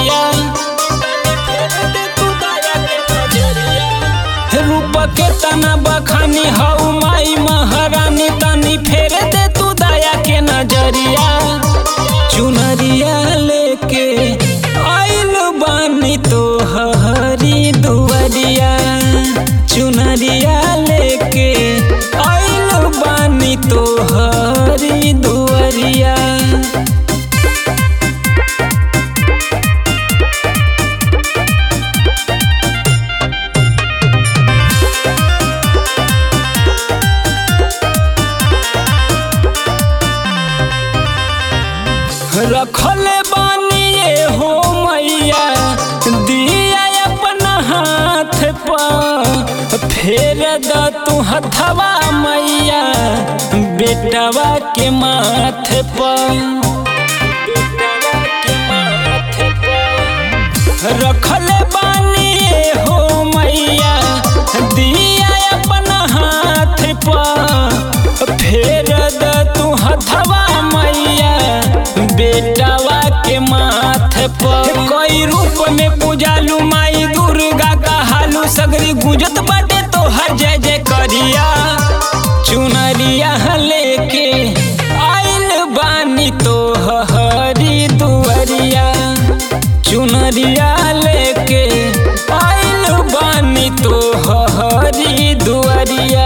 नजरिया रूप के तना बखानी हऊ माई महारानी तनी फेर दे तू दया के नजरिया चुनरिया लेके आइल बानी तो हरी दुआरिया चुनरिया लेके आइल बानी तो हरी दुआरिया रखले बानिए हो मैया दिया अपना हाथ पर फेर द तू हथवा मैया बेटवा के माथे पर बेटवा के माथे पर रखले बानिए हो मैया दिया अपना हाथ पर फेर द तू हथवा मैया बेटवा के माथे पर कोई रूप में पूजालू माई दुर्गा का हालू सगरी गुंजत बाटे तो हर जय जय करिया चुनरिया लेके आइल बानी तो हरी दुआरिया चुनरिया लेके आइल बानी तो हरी दुआरिया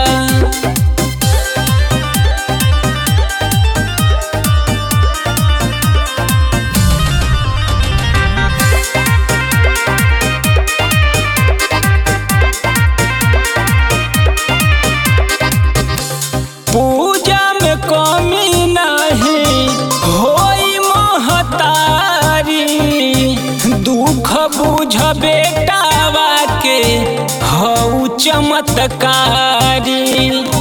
पूजा में कमी नहीं होई महतारी दुख बुझ बेटावा के हऊ चमत्कारी